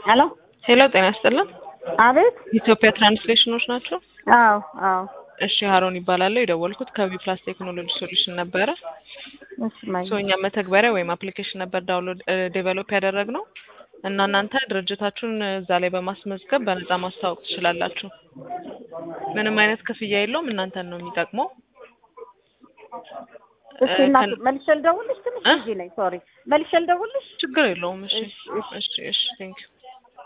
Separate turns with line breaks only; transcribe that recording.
ሄሎ
ሄሎ ጤና ይስጥልን።
አቤት።
ኢትዮጵያ ትራንስሌሽኖች ናቸው?
አዎ አዎ።
እሺ ሀሮን ይባላለሁ። የደወልኩት ከቢ ፕላስ ቴክኖሎጂ ሶሉሽን ነበረ።
እሺ ማይ
ሶ እኛ መተግበሪያ ወይም አፕሊኬሽን ነበር ዳውንሎድ ዴቨሎፕ ያደረግነው እና እናንተ ድርጅታችሁን እዛ ላይ በማስመዝገብ በነፃ ማስተዋወቅ ትችላላችሁ። ምንም አይነት ክፍያ የለውም። እናንተን ነው የሚጠቅመው።
እሺ እናት መልሼ ልደውልሽ ትንሽ
እ?
ጊዜ ላይ ሶሪ መልሼ ልደውልሽ
ችግር የለውም። እሺ
እሺ፣ እሺ።
እሺ እሺ ቴንክ ዩ